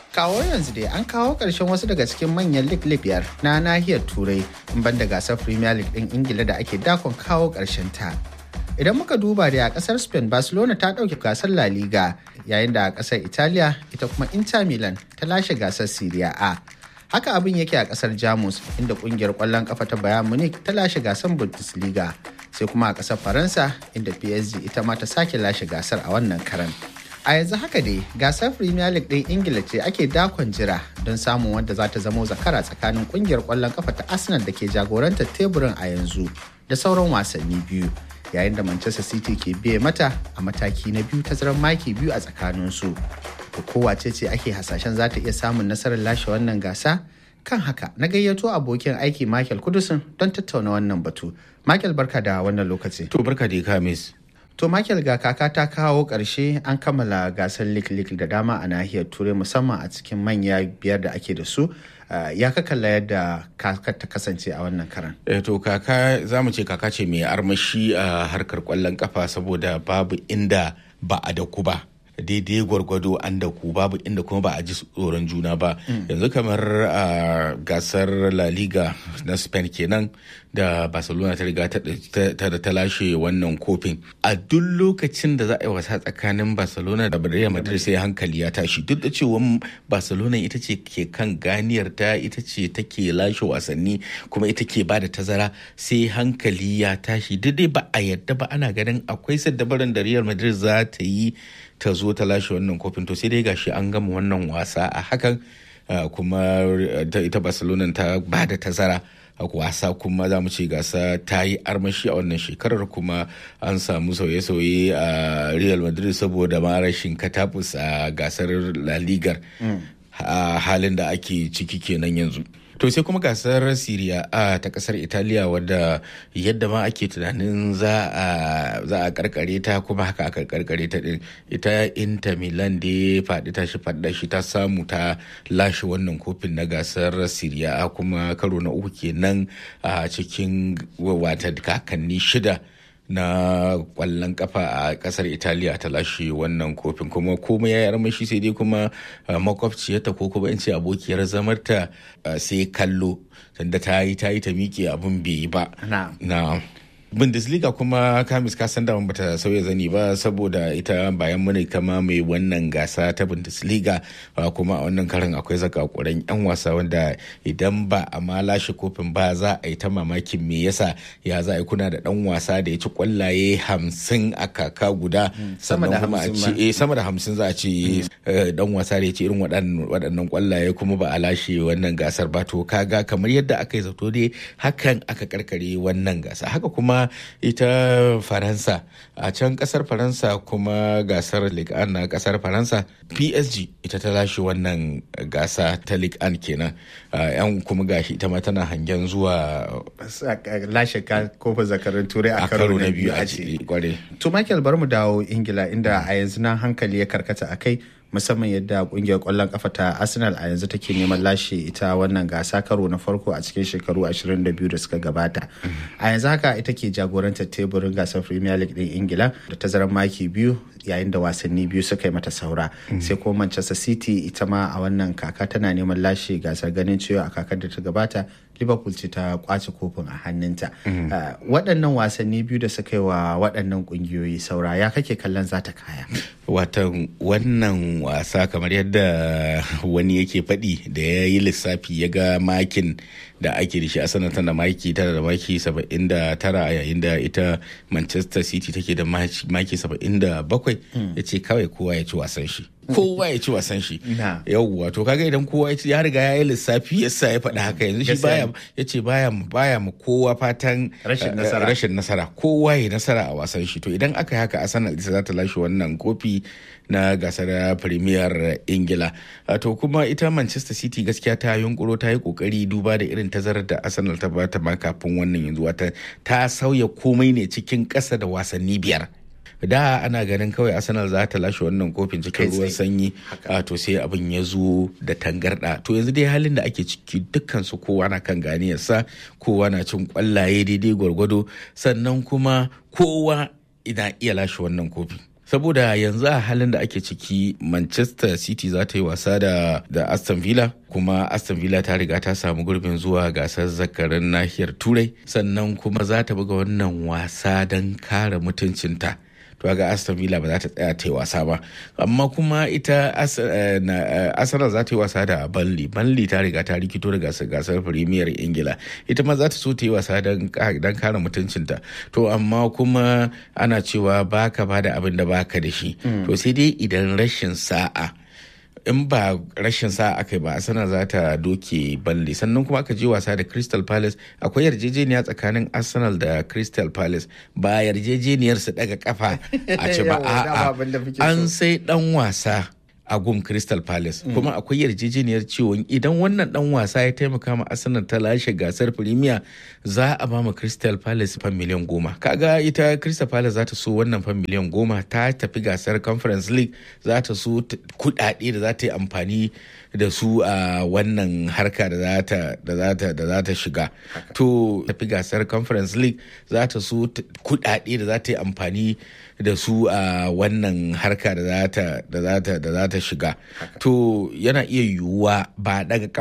kawo yanzu dai an kawo ƙarshen wasu daga cikin manyan lig biyar na nahiyar turai in banda gasar premier league ɗin ingila da ake dakon kawo ƙarshen ta idan muka duba da a ƙasar spain barcelona ta ɗauke gasar la liga yayin da a ƙasar italiya ita kuma inter milan ta lashe gasar serie a haka abin yake a ƙasar jamus inda ƙungiyar ƙwallon ƙafa ta bayan munich ta lashe gasar bundesliga sai kuma a ƙasar faransa inda psg ita ma ta sake lashe gasar a wannan karan a yanzu haka dai gasar premier league ɗin ingila ce ake dakon jira don samun wanda za ta zamo zakara tsakanin kungiyar ƙwallon kafa ta arsenal da ke jagorantar teburin a yanzu da sauran wasanni biyu yayin da manchester city ke biye mata a mataki na biyu tazarar maki biyu a tsakaninsu to kowace ce ake hasashen za ta iya samun nasarar lashe wannan gasa kan haka na gayyato abokin aiki michael kudusin don tattauna wannan batu michael barka da wannan lokaci To barka da kamis. To Michael ga kaka ta kawo ƙarshe an kammala gasar lik-lik da dama a nahiyar turai musamman a cikin manya biyar da ake da su ya ka kalla yadda kaka ta kasance a wannan karan. Eh, to kaka za mu ce kaka ce mai armashi a harkar kwallon kafa saboda babu inda ba a da ku ba. daidai gwargwado an da ku babu inda kuma ba a ji tsoron juna ba yanzu kamar a gasar la liga na spain kenan da barcelona ta riga ta ta lashe wannan kofin a duk lokacin da za a yi wasa tsakanin barcelona da real madrid sai hankali ya tashi duk da cewa barcelona ita ce ke kan ganiyar ta ita ce take lashe wasanni kuma ita ke ba da tazara sai hankali ya tashi duk dai ba a yadda ba ana ganin akwai saddabaran da real madrid za ta yi ta zo ta lashe wannan kofin to sai dai gashi an gama wannan wasa a hakan kuma ita barcelona ta ba da tazara wasa kuma za mu ce gasa ta yi armashi a wannan shekarar kuma an samu sauye-sauye a real madrid saboda ma rashin katabus a gasar la ligar a halin da ake ciki kenan yanzu to sai kuma gasar Siriya a ta kasar Italiya wadda yadda ma ake tunanin za a karkare ta kuma haka aka karkare ta din ita Inter Milan da faɗi ta shi faɗa shi ta samu ta lashe wannan kofin na gasar Siriya kuma karo na uku kenan a cikin wata kakanni shida na kwallon kafa a kasar italiya ta lashe wannan kofin kuma komai ya yi armashi sai dai kuma makwabciyarta ko kuma in ce abokiyar zamarta sai kallo sanda ta yi ta yi ta miƙe abin bai yi ba na bundesliga kuma kamis ka san daman bata sauya zani ba saboda ita bayan muni kama mai wannan gasa ta bundesliga kuma a wannan karin akwai zakakuran yan wasa wanda idan ba a ma lashe kofin ba za a yi ta mamakin me yasa ya za a yi kuna da dan wasa da ya ci kwallaye hamsin a kaka guda sannan kuma a ce sama da hamsin za a ce dan wasa da ya ci irin waɗannan kwallaye kuma ba a lashe wannan gasar ba to kaga kamar yadda aka yi zato dai hakan aka karkare wannan gasa haka kuma ita faransa a can kasar faransa kuma gasar ligue 1 na kasar faransa psg ita ta lashe wannan gasa ta ligue 1 kenan yan kuma gashi ita ma tana hangen zuwa lashe kofin zakarin turai a karo na biyu a ce kware to michael bar mu dawo ingila inda a yanzu nan hankali ya karkata a kai musamman yadda kungiyar kwallon kafa ta arsenal a yanzu take neman lashe ita wannan gasa karo na farko a cikin shekaru 22 da suka gabata a yanzu haka ita ke jagorantar teburin gasar premier league din ingila da tazarar maki biyu yayin da wasanni biyu suka yi mata saura sai kuma manchester city ita ma a wannan kaka tana neman lashe gasar ganin cewa a kakar da ta gabata liverpool ce ta kwace kofin a hannunta waɗannan wasanni biyu da suka yi wa waɗannan ƙungiyoyi saura ya kake kallon za ta kaya watan wannan wasa kamar yadda wani yake faɗi da ya yi lissafi ya ga makin da ake da shi a sanar tana maki tana da maki 79 yayin da ita manchester city take da maki 77 ya ce kawai kowa ya ci wasan shi kowa ya ci wasan shi yauwa to kaga idan kowa ya riga ya yi lissafi ya sa ya faɗi haka yanzu shi baya ya ce baya baya mu kowa fatan rashin nasara kowa ya nasara a wasan shi to idan aka yi haka arsenal ita za ta lashe wannan kofi na gasar premier ingila to kuma ita manchester city gaskiya ta yunkuro ta yi kokari duba da irin tazarar da arsenal ta bata ma kafin wannan yanzu wata ta sauya komai ne cikin ƙasa da wasanni biyar da ana ganin kawai arsenal za ta lashe wannan kofin cikin ruwan sanyi a to sai abin ya zo da tangarda to yanzu dai halin da ake ciki dukkan su kowa na kan ganiyarsa kowa na cin kwallaye daidai gwargwado sannan kuma kowa ina iya lashe wannan kofi saboda yanzu a halin da ake ciki manchester city za ta yi wasa da, da aston villa kuma aston villa ta riga ta samu gurbin zuwa gasar zakarin nahiyar turai sannan kuma za ta buga wannan wasa don kare mutuncinta to ga aston villa ba za ta tsaya ta yi wasa ba amma kuma ita arsenal za ta yi wasa da burnley burnley ta riga ta rikito da gasar gasar premier ingila ita ma za ta so ta yi wasa don kare mutuncinta to amma kuma ana cewa baka ba da abin da baka da shi to sai dai idan rashin sa'a in ba rashin sa aka yi ba arsenal za ta doke balle sannan kuma aka je wasa da crystal palace akwai yarjejeniya tsakanin arsenal da crystal palace ba yarjejeniyar su daga kafa a ce ba a'a an sai dan wasa a gum crystal palace mm. kuma akwai yarjejeniyar cewa idan wannan dan wasa ya taimaka ma arsenal ta lashe gasar premier za a ba ma crystal palace fan miliyan goma kaga ita crystal palace za ta so wannan fan miliyan goma ta tafi gasar conference league za ta so kudade da za ta yi amfani da su a wannan harka da za ta da za ta da za ta shiga to tafi gasar conference league za ta so kudade da za ta yi amfani da su a wannan harka da za ta da za ta da za ta shiga to yana iya yiwuwa ba daga